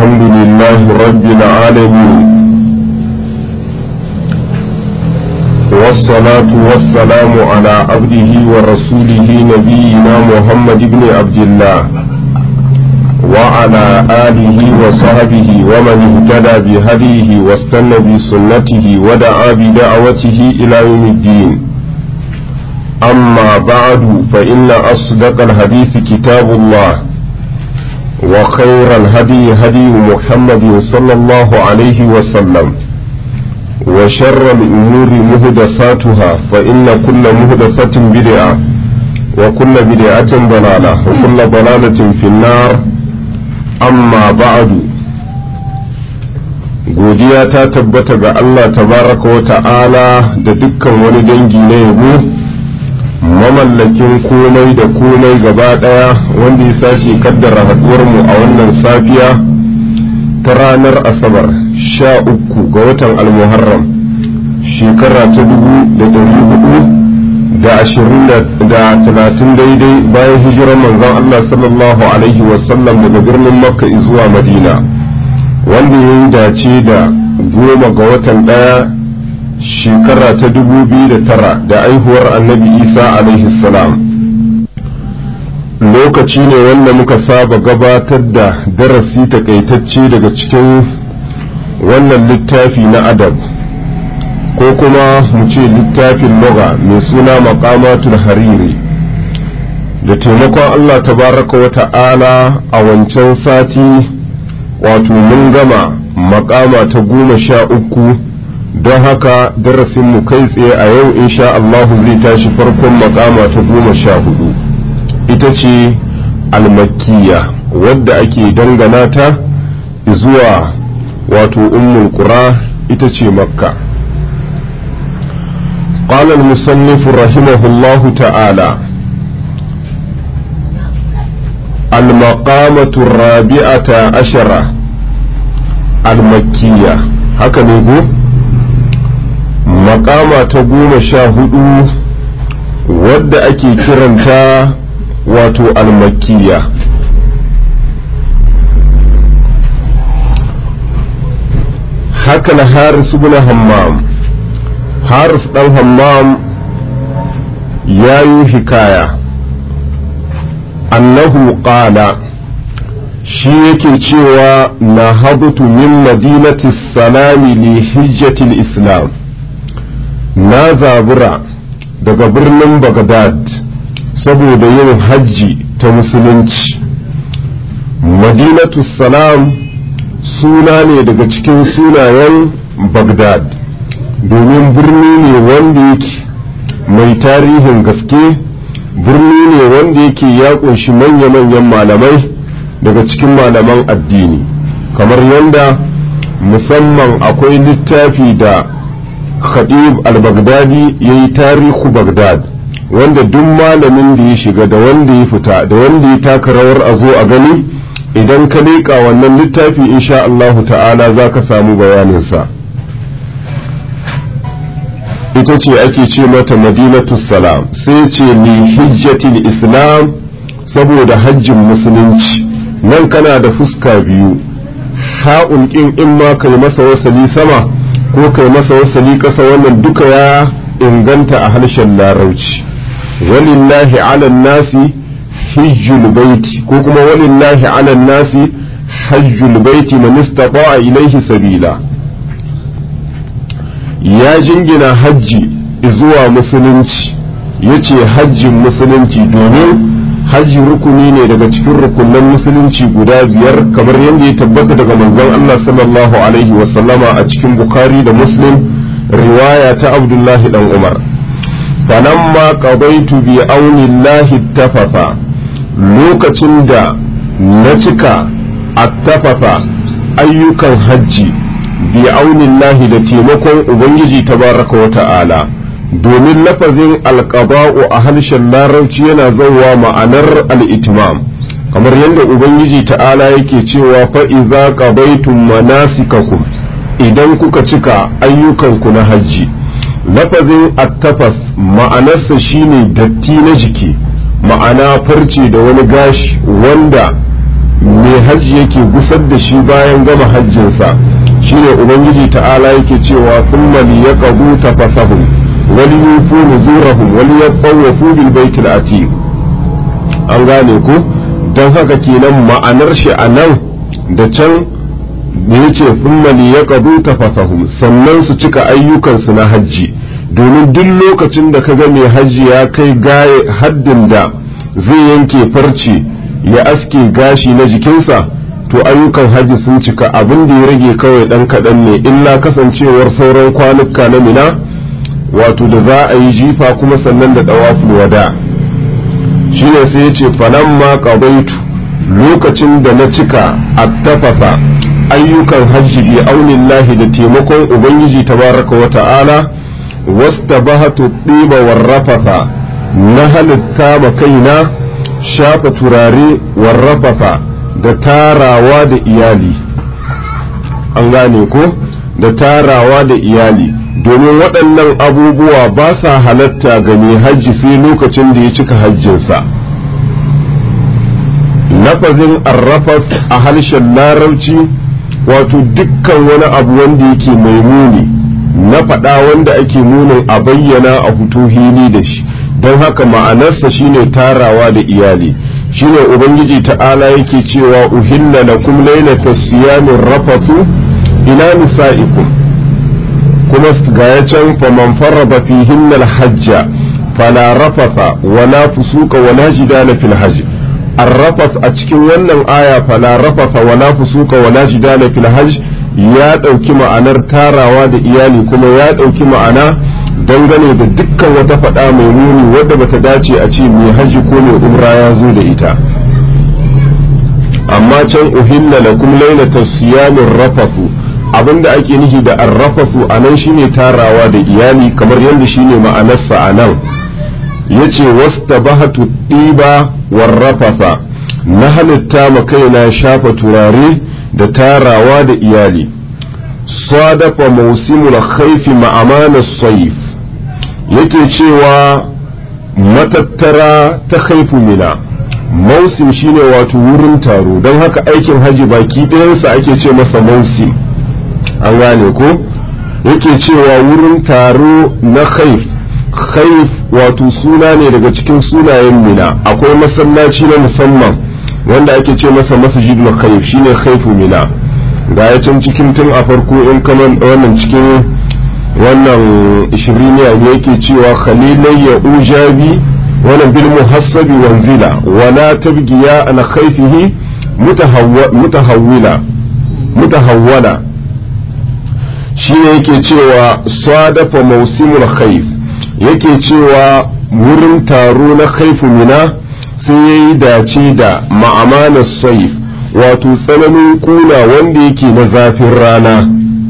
الحمد لله رب العالمين والصلاة والسلام على عبده ورسوله نبينا محمد بن عبد الله وعلى آله وصحبه ومن اهتدى بهديه واستنى بسنته ودعا بدعوته إلى يوم الدين أما بعد فإن أصدق الحديث كتاب الله وخير الهدي هدي محمد صلى الله عليه وسلم وشر الأمور مهدساتها فإن كل مهدسة بدعة وكل بدعة ضلالة وكل ضلالة في النار أما بعد godiya ta tabbata ga Allah tabaraka wa ta'ala da dukkan wani dangi na yabo mamallakin komai da komai gaba ɗaya wanda ya sake kaddara mu a wannan safiya ta ranar asabar sha uku ga watan almuharram shekara ta dubu da dari hudu da ashirin da talatin daidai bayan hijirar manzon Allah sallallahu alaihi wasallam daga birnin makka zuwa madina wanda ya yi dace da goma ga watan ɗaya shekara ta dubu biyu da tara da aihuwar annabi isa alaihi salam lokaci ne wanda muka saba gabatar da darasi takaitacce daga cikin wannan littafi na adab ko kuma mu ce littafin loga mai suna makamatul hariri da taimakon allah tabaraka wa ta'ala a wancan sati wato mun gama makama ta goma sha uku don haka darasinmu kai tsaye a yau insha Allahu zai tashi farkon makama ta goma sha hudu ita ce almakkiya wadda ake dangana ta zuwa wato ummul qura ita ce makka قال المصنف رحمه الله تعالى المقامة الرابعة عشرة المكية هكذا يقول makama ta goma sha hudu wadda ake kiranta wato almakiya haka na haris ibn hammam haris dan hammam ya yi hikaya annahu qala shi yake cewa na habutu min madinati salami li hijjatil islam na zabura daga birnin Bagdad saboda yin hajji ta musulunci madinatu salam suna ne daga cikin sunayen Bagdad domin birni ne wanda yake mai tarihin gaske birni ne wanda yake ya kunshi manya-manyan malamai daga cikin malaman addini kamar yadda musamman akwai littafi da khatib al-baghdadi ya yi tarihu bagdad wanda duk malamin da ya shiga da wanda ya fita da wanda ya taka rawar a zo a gani idan ka leƙa wannan littafi insha Allahu ta'ala za ka samu bayaninsa ita ce ake ce mata madinatu salam sai ce li hijjatil islam saboda hajjin musulunci nan kana da fuska biyu ha'un ƙin in ma kai masa wasali sama ko kai masa wasali ƙasa wannan duka ya inganta a harshen larauci walillahi ala nasi hijjul baiti ko kuma walillahi ala nasi hajjul baiti man istata'a ilaihi sabila ya jingina hajji zuwa musulunci yace hajjin musulunci domin hajji rukuni ne daga cikin rukunan musulunci guda biyar kamar yadda ya tabbata daga manzon Allah sallallahu alaihi wasallama a cikin Bukhari da Muslim riwaya ta Abdullahi dan Umar falamma qadaitu bi aunillahi tafafa lokacin da na cika attafafa ayyukan hajji bi aunillahi da taimakon ubangiji tabaraka wa ta'ala domin lafazin alƙaba'u a harshen larabci yana zauwa ma'anar al'itimam kamar yadda ubangiji ta'ala yake cewa fa'iza ƙabaitun manasikakum idan kuka cika ayyukanku na hajji lafazin attafas ma'anarsa shine datti na jiki ma'ana farce da wani gashi wanda mai hajji yake gusar da shi bayan gama hajjinsa shine ubangiji ta'ala yake cewa thumma liyaqdu tafasahum wal yufu nuzurahum wal yatawafu bil baitil atiq an gane ko don haka kenan ma'anar shi a nan da can da ya ce fummali ya ƙadu tafasahum sannan su cika ayyukansu na hajji domin duk lokacin da kaga mai hajji ya kai gaye haddin da zai yanke farce ya aske gashi na jikinsa to ayyukan hajji sun cika abin da ya rage kawai ɗan kaɗan ne illa kasancewar sauran kwanuka na mina wato da za a yi jifa kuma sannan da ɗawaful wada shi ne sai ya ce falamma qadaitu lokacin da na cika attafasa ayyukan hajji bi aunillahi da taimakon ubangiji tabaraka wa ta'ala wastabahatu ɗiba warrafasa na halitta ma kaina shafa turare warrafasa da tarawa da iyali an gane ko da tarawa da iyali domin waɗannan abubuwa ba sa halatta ga mai hajji sai lokacin da ya cika hajjinsa lafazin arrafas a harshen larabci wato dukkan wani abu wanda yake mai muni na faɗa wanda ake munin a bayyana a fito hili da shi don haka ma'anarsa shine tarawa da iyali shine ubangiji ta'ala yake cewa uhilla lakum lailata siyamin rafathu ila nisa'ikum kuma ga ya can faman farraba fihinna alhajja fala rafasa wala fusuka wala jidala fil hajj arrafas a cikin wannan aya fala rafasa wala fusuka wala jidala fil hajj ya ɗauki ma'anar tarawa da iyali kuma ya ɗauki ma'ana dangane da dukkan wata faɗa mai muni wadda bata dace a ce mai haji ko mai umra ya zo da ita amma can uhilla lakum lailata siyamin rafasu abinda ake nihi da arrafasu a nan shine tarawa da iyali kamar yadda shine ma'anarsa a nan yace wastabahatu ɗiba warrafasa na halitta ma kaina shafa turare da tarawa da iyali sadafa mausimul khaifi ma'amana saif yake cewa matattara ta khaifu mina mausim shine wato wurin taro don haka aikin haji baki ɗayansa ake ce masa mausim an gane ko yake cewa wurin taro na khaif khaif wato suna ne daga cikin sunayen mina akwai masallaci na musamman wanda ake ce masa masjidul khaif shine khaifu mina ga ya can cikin tun a farko in kaman wannan cikin wannan ishiriniya ne yake cewa khalilai ya ujabi wannan bil muhassabi wanzila wala tabgiya an khaifihi mutahawwila mutahawwala shine yake cewa sadafa mausimul khaif yake cewa wurin taro na khaifu mina sai ya yi dace da ma'amanar saif wato tsananin kuna wanda yake na zafin rana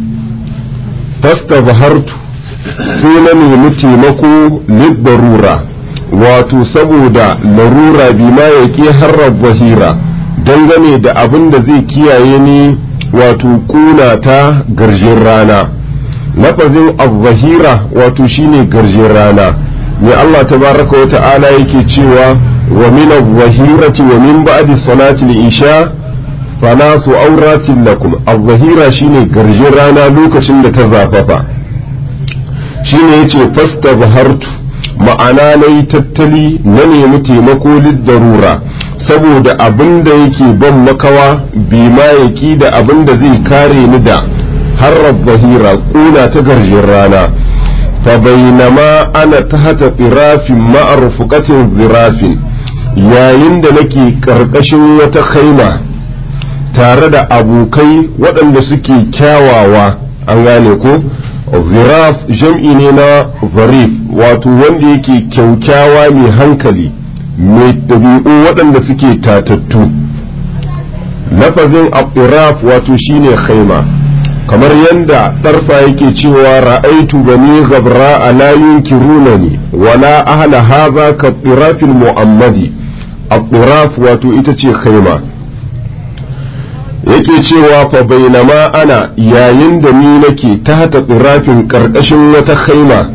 fasta bahartu sai na nemi taimako liddarura wato saboda larura bi ma ya ke harar zahira dangane da abin da zai kiyaye ni wato kuna ta garjin rana lafazin al-zahira wato shine garjin rana mai Allah tabaraka wa ta'ala yake cewa wa min al-zahirati wa min ba'di salati al-isha falasu auratin lakum al-zahira shine garjin rana lokacin da ta zafafa shine yace fastabhartu ma'ana nayi tattali na nemi taimako darura saboda abin da yake ban makawa bi ma yaki da abin da zai kare ni da harar zahira kuna ta garjin rana fa bainama ana tahta tsirafin ma'arfuqatin zirafin yayin da nake karkashin wata khaima tare da abokai waɗanda suke kyawawa an gane ko ziraf jam'i ne na zarif wato wanda yake kyaukyawa mai hankali mai ɗabi'u waɗanda suke tatattu lafazin abdiraf wato shine khaima kamar yadda ɗarsa yake cewa ra'aitu bani gabra ala yunkirunani wala ahla hadha ka dirafil mu'ammadi abdiraf wato ita ce khaima yake cewa fa bainama ana yayin da ni nake ta hata tsirafin karkashin wata khaima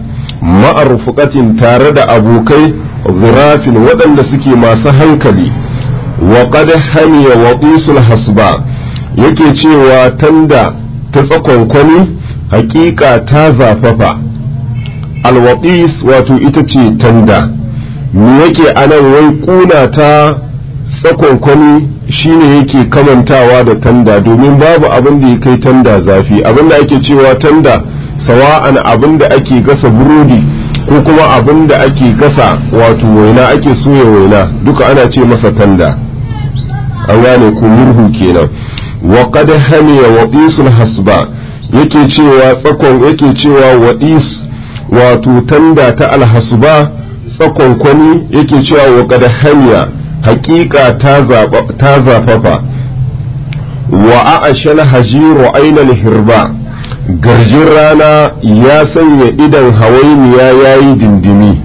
ma'arfuqatin tare da abokai zirafin waɗanda suke masu hankali wa qad hamiya waqisul hasba yake cewa tanda ta tsakonkwani hakika ta zafafa alwaqis wato ita ce tanda me yake anan wai kuna ta tsakonkwani shine yake kamantawa da tanda domin babu abin da ya kai tanda zafi abin da ake cewa tanda sawa'an abin da ake gasa burodi ko kuma abin da ake gasa wato waina ake soya waina duka ana ce masa tanda an gane ko murhu kenan wa qad hamiya waqisul hasba yake cewa tsakon yake cewa waqis wato tanda ta alhasba tsakon kwani yake cewa wa qad hamiya haƙiƙa ta zafafa wa a'ashal hajiru ainal hirba garjin rana ya sanya idan hawainiya yayi dindimi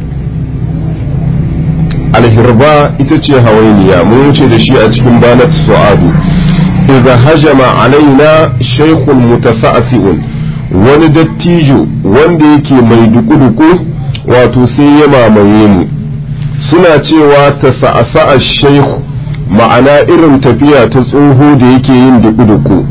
alhirba ita ce hawainiya mun wuce da shi a cikin banat su'adu idza hajama alaina shaykhun mutasa'si'un wani dattijo wanda yake mai duku-duku wato sai ya mamaye mu suna cewa ta sa'asa'a shaykhu ma'ana irin tafiya ta tsoho da yake yin duku-duku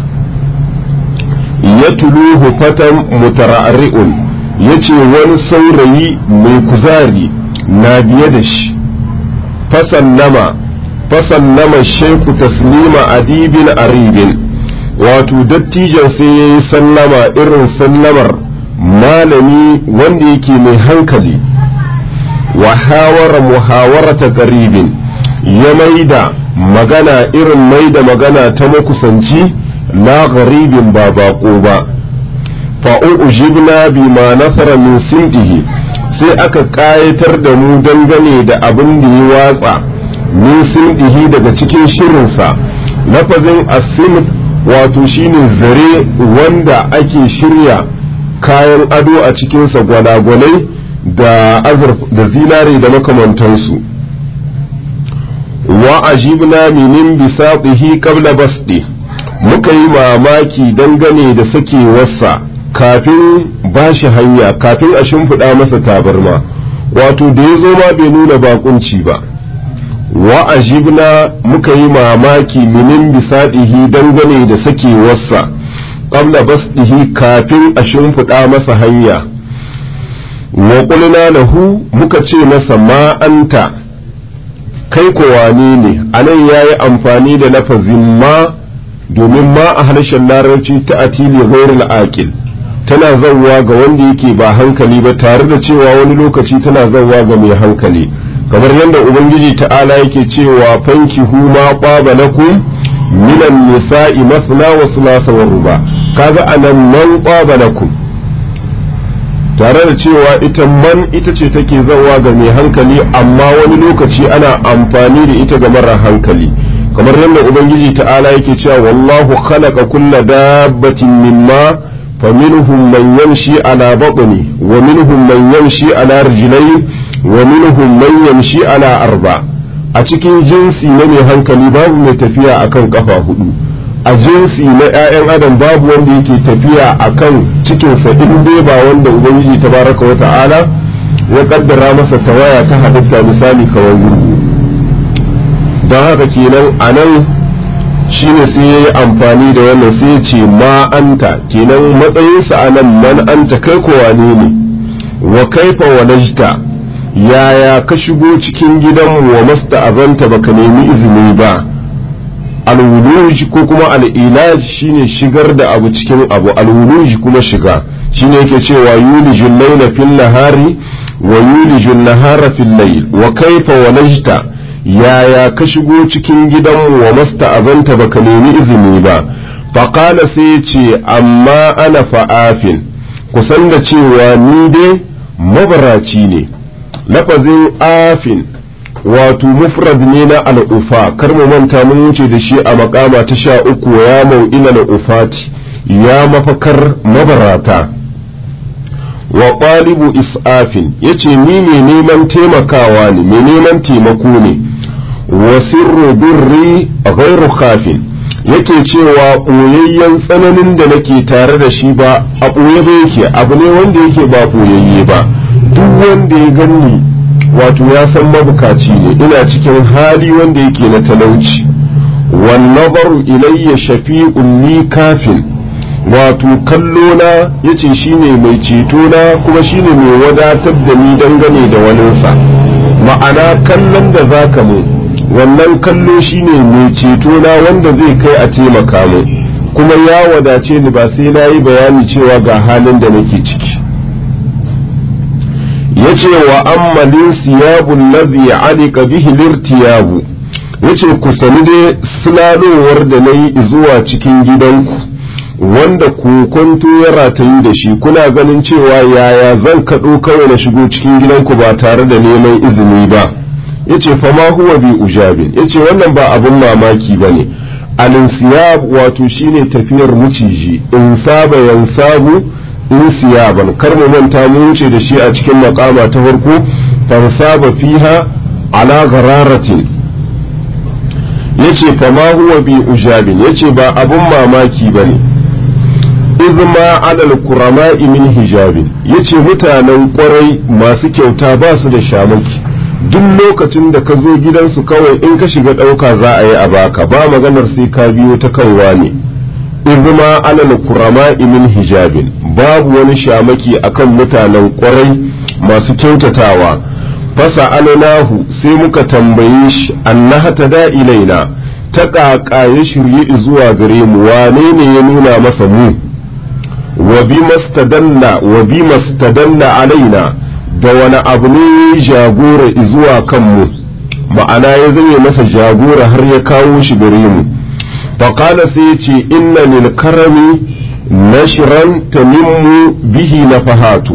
ya tuluhu fatan mutara'ri'un yace wani saurayi mai kuzari na biye da shi fasallama fasallama shaiku taslima adibin aribin wato dattijan sai ya yi sallama irin sallamar malami wanda yake mai hankali wa hawara muhawarata qaribin ya maida magana irin maida magana ta makusanci la gharibin ba bako ba fa ujibna bima nasara min sindihi sai aka ƙayatar da mu dangane da abin da ya watsa min sindihi daga cikin shirinsa lafazin asin wato shine zare wanda ake shirya kayan ado a cikinsa gwalagwalai da azurf da zinare da makamantansu wa ajibna minin bisatihi qabla basdi muka yi mamaki dangane da sakewarsa kafin ba shi hanya kafin a shimfiɗa masa tabarma wato da ya zo ma bai nuna bakunci ba wa ajibna muka yi mamaki minin bisaɗihi dangane da sakewarsa ƙabla basdihi kafin a shimfiɗa masa hanya wa ƙulna lahu muka ce masa ma'anta kai kowane ne anan ya yi amfani da lafazin ma domin ma a harshen larabci ta atili ghairul aqil tana zauwa ga wanda yake ba hankali ba tare da cewa wani lokaci tana zauwa ga mai hankali kamar yadda ubangiji ta'ala yake cewa fanki huma qaba lakum minan nisa'i masna wa thulatha wa ruba kaga anan man qaba lakum tare da cewa ita man ita ce take zauwa ga mai hankali amma wani lokaci ana amfani da ita ga mara hankali kamar yadda ubangiji ta'ala yake cewa wallahu khalaqa kulla dabbatin mimma فمنهم من يمشي على بطنه ومنهم من يمشي على رجلين ومنهم من يمشي على أربع a cikin jinsi na mai hankali babu mai tafiya akan kafa hudu a jinsi na 'ya'yan adam babu wanda yake tafiya akan cikinsa in dai ba wanda ubangiji tabaraka wa ta'ala ya kaddara masa tawaya ta halitta misali kawai gurgu don haka kenan a nan shine sai ya yi amfani da wannan sai ya ce ma anta kenan matsayinsa a nan man anta kai ko wane ne wa kaifa walajta yaya ka shigo cikin gidanmu wa masta azanta baka nemi izini ba alwuluj ko kuma al'ilaj shine shigar da abu cikin abu alwuluj kuma shiga shine yake cewa yulijul layla fil nahari wa yulijul nahara fil layl wa kaifa walajta yaya ka shigo cikin gidanmu wa masta azanta baka nemi izini ba faƙala sai ce amma ana fa'afin kusan da cewa ni dai mabaraci ne lafazin afin wato mufrad ne na al'ufa kar mu manta mun wuce da shi a makama ta sha uku ya mau'ina na ufati ya mafakar mabarata wa ƙwalibu is'afin ya ce ni mai neman taimakawa ne mai neman taimako ne wa sirru birri ghairu khafin yake cewa ɓoyayyen tsananin da nake tare da shi ba a ɓoye ba yake abu ne wanda yake ba ɓoyayye ba duk wanda ya ganni wato ya san mabukaci ne ina cikin hali wanda yake na talauci wan nazaru ilayya shafi'un li kafin wato kallo na yace shine mai ceto na kuma shine mai wadatar da ni dangane da waninsa ma'ana kallon da zaka mu wannan kallo shine mai ceto na wanda zai kai a taimaka mu kuma ya wadace ni ba sai na yi bayani cewa ga halin da nake ciki yace wa ammalin siyabun ladhi alika bihi lirtiyabu yace ku sani dai sulalowar da nayi zuwa cikin gidanku wanda kokonto ya ratayu da shi kuna ganin cewa yaya zan kaɗo kawai na shigo cikin gidanku ba tare da neman izini ba yace fa ma huwa bi ujabin yace wannan ba abun mamaki bane alinsiyab wato shine tafiyar muciji in saba yansabu in siyaban kar mu manta mu wuce da shi a cikin makama ta farko farsaba fiha ala ghararatin yace fa ma huwa bi ujabin yace ba abun mamaki bane izma alal kurama'i min hijabin yace mutanen kwarai masu kyauta ba su da shamaki duk lokacin da ka zo gidansu kawai in ka shiga ɗauka za a yi a baka ba maganar sai ka biyo ta kanwa ne izma alal kurama'i min hijabin babu wani shamaki akan mutanen kwarai masu kyautatawa fasa alanahu sai muka tambaye shi annaha ta da ilaina ta ƙaƙa ya shirye zuwa gare mu wane ne ya nuna masa mu wa bi mastadalla wa bi mastadalla alaina da wani abu ne jagora zuwa kanmu ma'ana ya zame masa jagora har ya kawo shi gare mu faƙala sai ya ce inna lil karami nashran tamimmu bihi nafahatu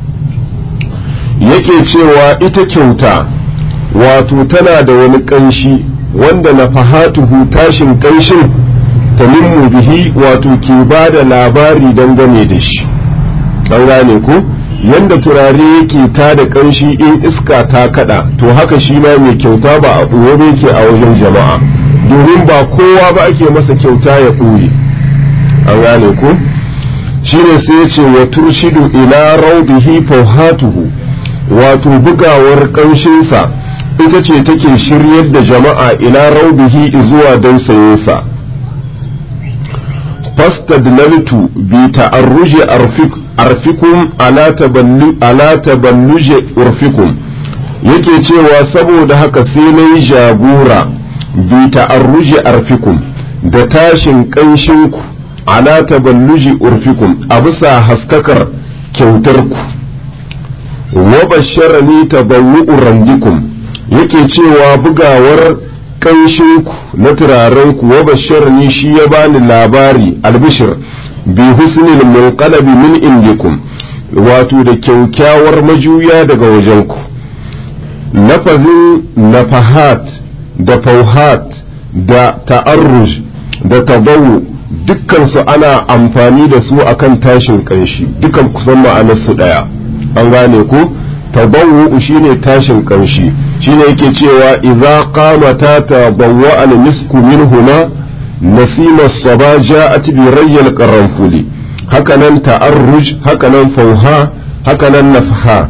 yake cewa ita kyauta wato tana da wani ƙanshi wanda nafahatuhu tashin ƙanshin tamimmu bihi wato ke ba da labari dangane da shi an gane ko yanda turare yake ta da ƙanshi in iska ta kada to haka shi ma mai kyauta ba a ɓoye yake a wajen jama'a domin ba kowa ba ake masa kyauta ya ɓoye an gane ko shine sai ya ce wa turshidu ila raudihi fauhatuhu wato bugawar ƙanshinsa ita ce take shiryar da jama'a ila raudihi zuwa dausayinsa fastadlaltu bi ta'arruji arfikum ala taballu ala taballuji urfikum yake cewa saboda haka sai na yi jagora bi ta'arruji arfikum da tashin ƙanshinku ala taballuji urfikum a bisa haskakar kyautarku wa basharani tabawu'u randikum yake cewa bugawar ƙanshinku na turarenku wa basharani shi ya bani labari albishir bi husnil munqalabi min indikum wato da kyaukyawar majuya daga wajenku lafazin nafahat da fauhat da ta'arruj da tabawu dukkansu ana amfani da su akan tashin kanshi dukan kusan ma'anarsu ɗaya an gane ko tabawu shine tashin kanshi shine yake cewa idza qamata tabawwa al misku minhuma nasima saba ja'at bi rayyal qaranfuli hakanan ta'arruj hakanan fauha hakanan nafha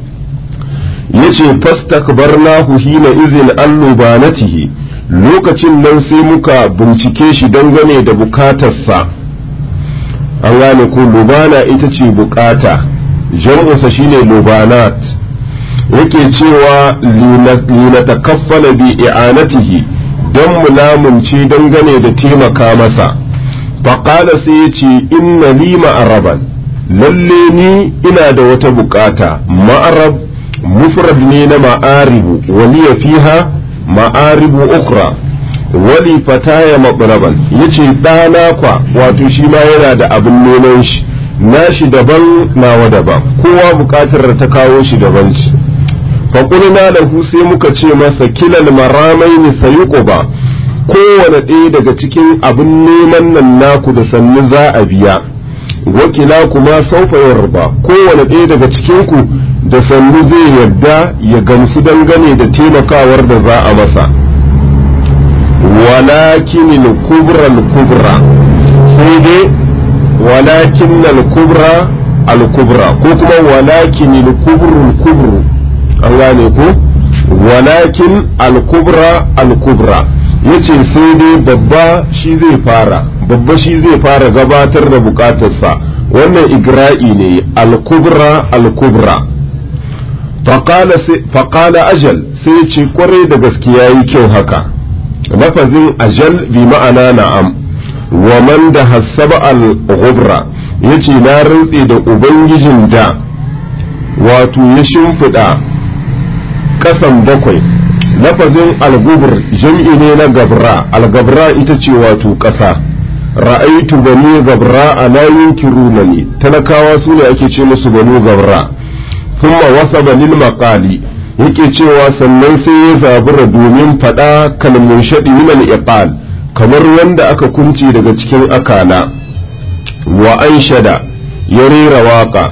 yace fastakbarnahu hina izin allubanatihi lokacin nan sai muka bincike shi dangane da bukatarsa an gane ko lubana ita ce bukata jam'usa shine lubanat yake cewa linatakaffala bi i'anatihi don mulamunci dangane da taimaka masa faƙala sai ya ce inna li ma'araban lalle ni ina da wata bukata ma'arab mufrad ne na ma'aribu waliya fiha ma'aribu ukra wali fataya maɓaraban ya ce ɗana kwa wato shi ma yana da abin neman shi nashi daban nawa daban kowa buƙatar da ta kawo shi daban ce faƙulina da sai muka ce masa kilal maramai ne sayi ba kowane ɗaya daga cikin abin neman nan naku da sannu za a biya wakila kuma saufa yarba kowane ɗaya daga cikinku da sannu zai yarda ya gamsu dangane da taimakawar da za a masa walakin al-kubra al-kubra sai dai walakin al-kubra al-kubra ko kuma walakin al-kubru al-kubru an gane ko walakin al-kubra al-kubra yace sai dai babba shi zai fara babba shi zai fara gabatar da bukatarsa wannan igra'i ne al-kubra al-kubra faƙala ajal sai ce kwarai da gaskiya yi kyau haka lafazin ajal bi ma'ana na'am wa man da hassaba al-ghubra yace na rantse da ubangijin da wato ya shimfiɗa ƙasan bakwai lafazin al-gubr jam'i ne na gabra al-gabra ita ce wato ƙasa ra'aitu bani gabra a la yunkiruna ne talakawa su ne ake ce musu banu gabra thumma wasaba lil maqali yake cewa sannan sai ya zabura domin fada kalmun shadi min al iqal kamar wanda aka kunce daga cikin akala wa anshada ya rera waka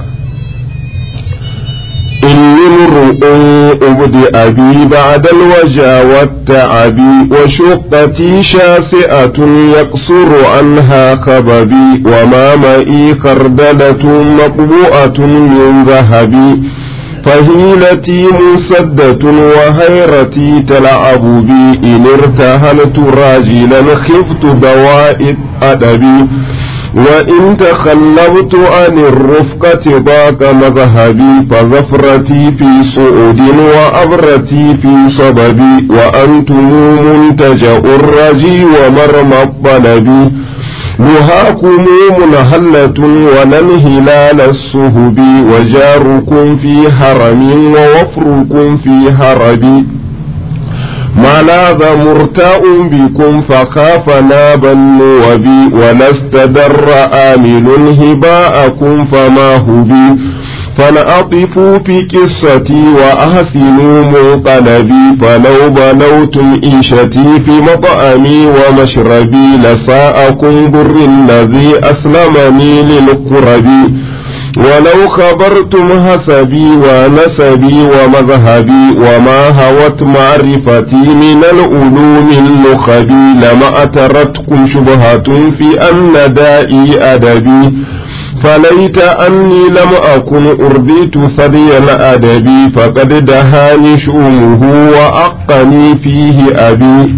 إني امرؤ أبدي أبي بعد الوجا والتعبي وشقتي شاسئة يقصر عنها خببي وما مئي خردلة مقبوءة من ذهبي فهيلتي مسدة وهيرتي تلعب بي إن ارتهلت راجلا خفت دواء أدبي وإن تخلبت عن الرفقة ضاق مذهبي فظفرتي في صعود وأبرتي في صببي وأنتم منتجأ الرجي ومرمى الطلب نهاكم منهلة ولن هلال الصهب وجاركم في هرم ووفركم في هرب ما لاذ مرتاء بكم فخاف نابا وبي ولست در آمل هباءكم فما هبي فلأطفوا في قصتي وأحسنوا منقلبي فلو بلوتم إيشتي في مطعمي ومشربي لساءكم بر الذي أسلمني للقرب ولو خبرتم حسبي ونسبي ومذهبي وما هوت معرفتي من العلوم النخبي لما أترتكم شبهة في أن دائي أدبي فليت أني لم أكن أرضيت ثدي الأدب فقد دهاني شؤمه وأقني فيه أبي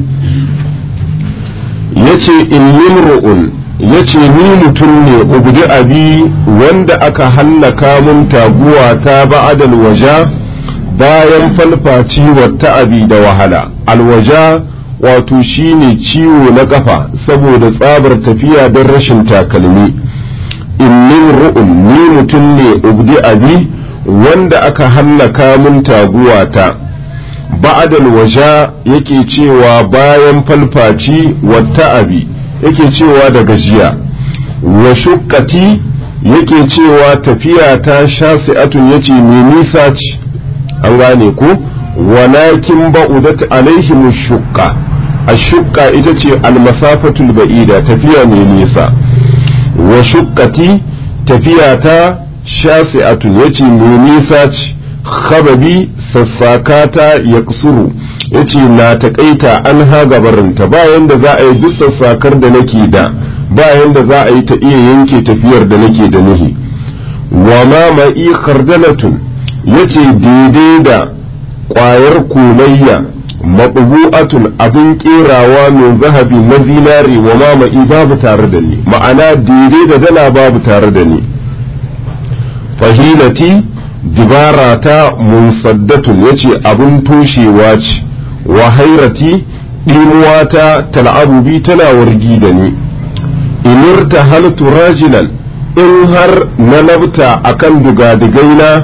يتي إني امرؤ ya ce ni mutum ne ubdi abi wanda aka hallaka mun taguwa ta ba'adal waja bayan falfaci wata abi da wahala alwaja wato shine ciwo na kafa saboda tsabar tafiya don rashin takalmi inni ru'un ni mutum ne ubdi abi wanda aka hallaka mun taguwa ta ba'adal waja yake cewa bayan falfaci wata abi yake cewa da gajiya wa shukkati yake cewa tafiya ta shasi'atun yace mai nisa ce an gane ko walakin ba'udat alaihim shukka ashukka ita ce almasafatul ba'ida tafiya mai nisa wa shukkati tafiya ta shasi'atun yace mai nisa ce khababi sassakata ya kusuru ya ce na taƙaita an ha gabarinta bayan da za a yi duk sassakar da nake da bayan da za a yi ta iya yanke tafiyar da nake da nuhi wa ma ma'i kardalatun ya ce daidai da ƙwayar komayya matsubu'atun abin ƙerawa mai zahabi na zinare wa ma ma'i babu tare da ni ma'ana daidai da dala babu tare da ni fahilati dibara ta munsaddatun ya ce abin toshewa ce wa hairati ɗimuwa ta tal'abu bi tana wargi da ni inirta haltu rajilan in har na labta akan dugadigaina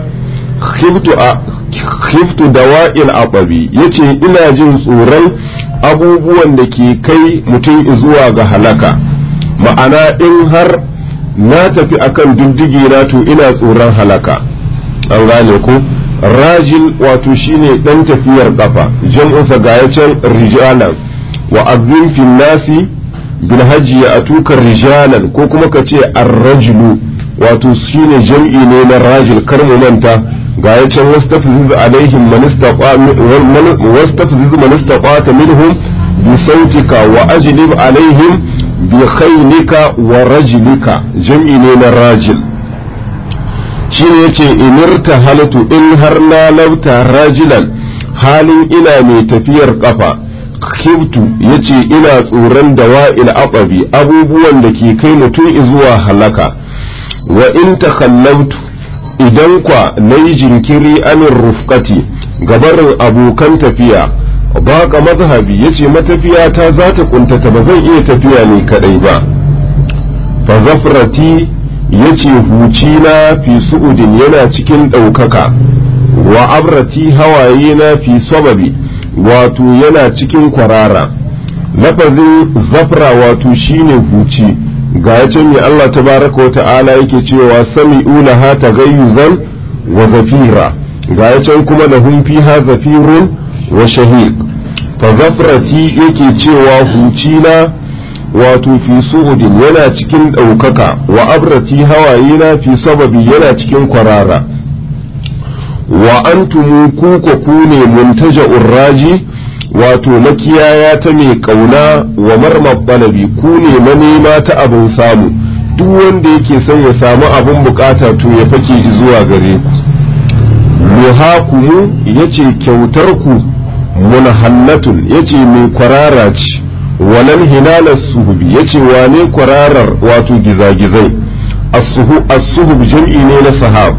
khiftu dawa'il ababi yace ina jin tsoron abubuwan da ke kai mutum zuwa ga halaka ma'ana in har na tafi akan diddige na to ina tsoron halaka an gane ko rajil wato shine dan tafiyar kafa jam'unsa ga ya can rijalan wa azim fil nasi bil hajji ya atuka rijalan ko kuma ka ce ar-rajulu wato shine jam'i ne na rajil kar mu manta ga ya can wastafziz alaihim man istaqa wastafziz man istaqata minhum bi sautika wa ajlib alaihim bi khaylika wa rajlika jam'i ne na rajil shine yace inirta halatu in har na lauta rajilan halin ina mai tafiyar kafa kibtu yace ina tsoron dawa'il aqabi abubuwan da ke kai mutum zuwa halaka wa in takhallabtu idan kwa nayi jinkiri anin rufqati gabarin abokan tafiya baka mazhabi yace matafiya ta za ta kuntata ba zan iya tafiya ne kadai ba fa zafrati yace huci na fi su'udin yana cikin ɗaukaka wa abrati hawaye na fi sababi wato yana cikin kwarara lafazin zafra wato shine huci ga ya ce mai Allah tabaraka wa ta'ala yake cewa sami'u laha tagayyuzan wa zafira ga ya can kuma lahum fiha zafirun wa shahiq fa zafrati yake cewa huci na wato fi su'udin yana cikin ɗaukaka wa abrati hawaye na fi sababi yana cikin kwarara wa antumu kuka ku ne muntaja urraji wato makiyaya ta mai kauna wa marmar balabi ku ne manema ta abin samu duk wanda yake son ya samu abin bukata to ya fake zuwa gare ku muhakumu yace kyautar ku munhallatun yace mai kwarara ce walan hilalar suhubi yace wane kwararar wato gizagizai as-suhub jam'i ne na sahab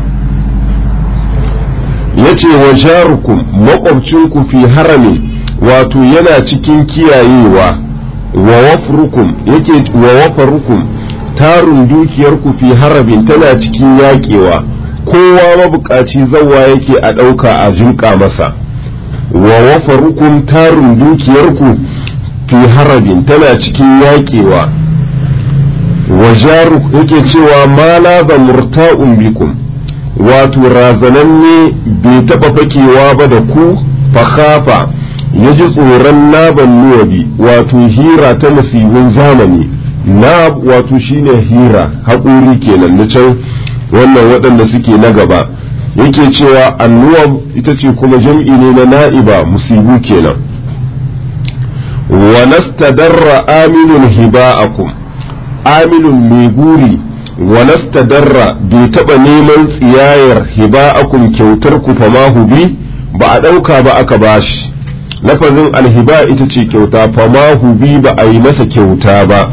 yace wa jarukum makwabcinku fi harami wato yana cikin kiyayewa wa wafrukum yake wa wafarukum tarun dukiyarku fi harabin tana cikin yakewa kowa mabukaci zawa yake a ɗauka a jinƙa masa wa wafarukum tarun dukiyarku fi harabin tana cikin yakewa wa jaru yake cewa ma la murta'un bikum wato razananne bai taɓa fakewa ba da ku fakhafa ya ji tsoron naban nuwabi wato hira ta musibin zamani na wato shine hira haƙuri kenan na can wannan waɗanda suke na gaba yake cewa annuwab ita ce kuma jam'i ne na na'iba musibu kenan wa nastadarra aminun hiba'akum aminun mai guri wa nastadarra bai taɓa neman tsiyayar hiba'akum kyautar ku fama bi ba a ɗauka ba aka bashi lafazin alhiba ita ce kyauta fama bi ba a yi masa kyauta ba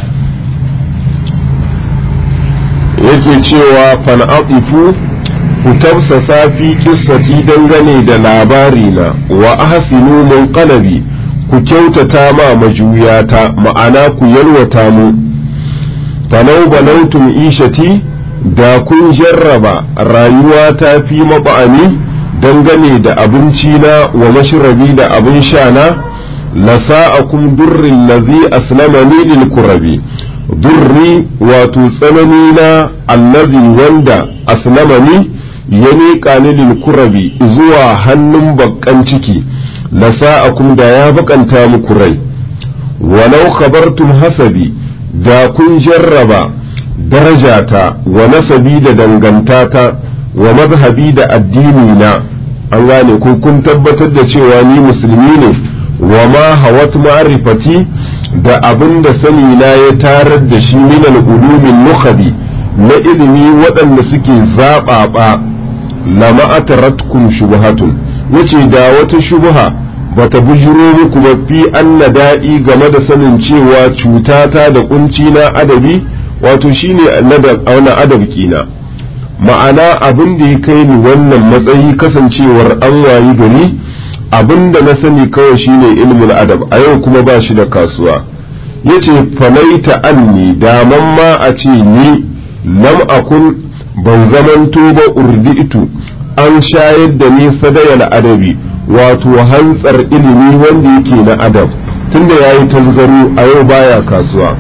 yake cewa fan'aɗifu ku tafsasa fi kissati dangane da labari na wa ahsinu munqalabi ku kyautata ma majuyata ma'ana ku yalwata mu falau balautum ishati da kun jarraba rayuwa ta fi maba'ani dangane da abinci na wa mashrabi da abin sha na lasa'akum durrin lazi aslamani lil kurabi durri wato tsanani na allazi wanda aslamani ya miƙa ni lil kurabi zuwa hannun bakkan ciki lasa'akum da ya bakanta muku rai walau khabartum hasabi da kun jarraba darajata wa nasabi da dangantata wa mazhabi da addini na an gane ko kun tabbatar da cewa ni musulmi ne wa ma hawat ma'rifati da abin da sani na ya tarar da shi min al-ulumin nukhabi na ilimi waɗanda suke zaɓaɓa lama ataratkum shubhatun yace da wata shubha bata bujiro muku ba fi anna da'i game da sanin cewa cutata da kunci na adabi wato shine na adab kina ma'ana abin da ya kai ni wannan matsayi kasancewar an wayi gari abin da na sani kawai shine ilmul adab a yau kuma ba shi da kasuwa yace falaita anni daman ma a ce ni lam akun ban zamanto ba urditu an shayar da ni sadayal adabi wato hantsar ilimi wanda yake na adab tunda yayi tasgaro a yau baya kasuwa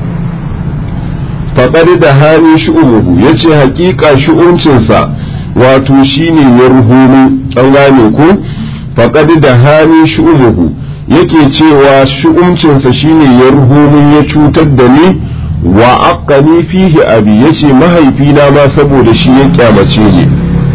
faƙar da hali shu'umuhu ya ce haƙiƙa shu'uncinsa wato shine ya ruhuni an gane ku faƙar da hali shu'umuhu yake cewa shu'uncinsa shine ya ruhuni ya cutar da ni wa aqani fihi abi yace mahaifina ma saboda shi ya kyamace ni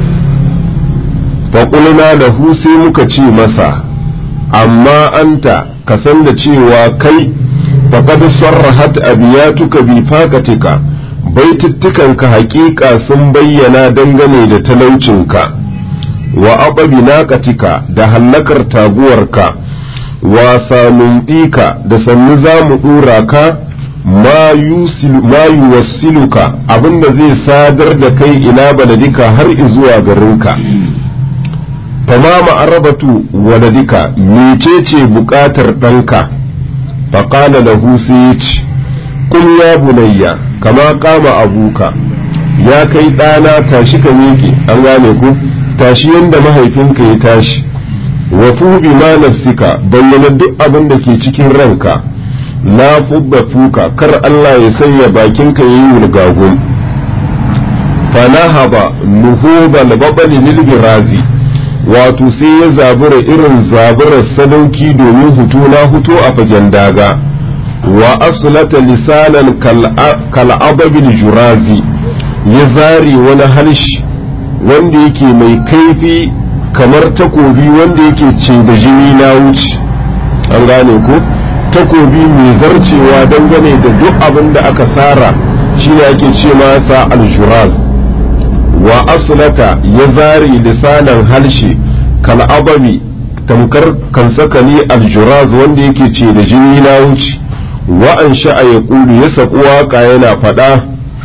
faƙulna da hu sai muka ce masa amma anta ka san da cewa kai فقد صرحت أبياتك بفاقتك baituttukanka haƙiƙa sun bayyana dangane da talaucinka wa aɓabi naƙatika da hallakar taguwarka wa sanumɗika da sannu za mu ɗora ka ma yuwassiluka abinda zai sadar da kai ila baladika har izuwa garinka fama ma'arabatu waladika mecece buƙatar ɗanka faƙala lahu sai kun ya bunayya kama kama abuka ya kai ɗana tashi ka miƙe an gane ku tashi yadda mahaifinka ya tashi wa fubi ma nafsika bayyana duk abin da ke cikin ranka la fubba fuka kar Allah ya sanya bakinka yayi wulgagun fanahaba nuhubal babali lil birazi wato sai ya zabura irin zaburar sadauki domin hutu na hutu a fagen daga wa aslata lisanan kal'ababil jurazi ya zari wani harshe wanda yake mai kaifi kamar takobi wanda yake ce da jini na wuce an gane ko takobi mai zarcewa dangane da duk abin da aka sara shi ne ake ce masa aljuraz wa aslata ya zari lisanan harshe kal'ababi tamkar kansakali aljuraz wanda yake ce da jini na wuce wa'an sha'a ya ƙulu ya saƙi waƙa yana faɗa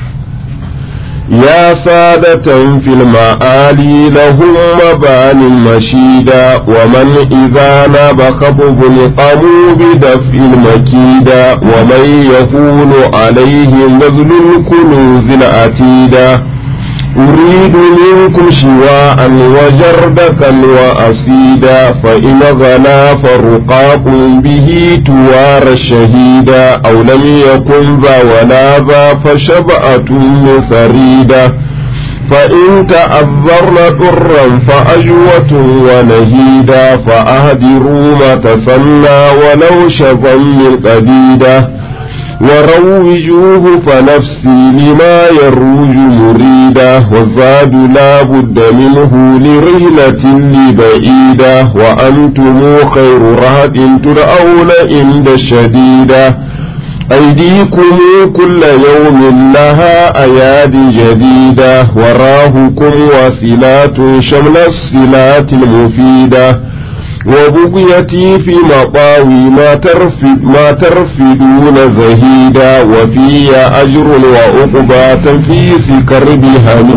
ya sadatan fil ma'ali lahum mabanin mashida wa man idza na bakabul qamu bi daf'il makida wa man yakunu alayhi mazlul kunuzil atida أريد منكم شواء وجردكا وأسيدا فإن غلا فرقاق به توار الشهيدا أو لم يكن ذا ولا ذا فشبأة فريدا فإن تأذرن ضرا فأجوة ونهيدا فأهدروا ما تسنى ولو شظا من قديدا وروجوه فنفسي لما يروج مريدا والزاد لا بد منه لرهلة لبعيدة وأنتم خير رهد ترأون عند الشديدة أيديكم كل يوم لها أياد جديدة وراهكم وسلات شمل الصلات المفيدة وبقيتي في مطاوي ما ترفد ما ترفدون زهيدا وفي أجر وعقبى تنفيس كربها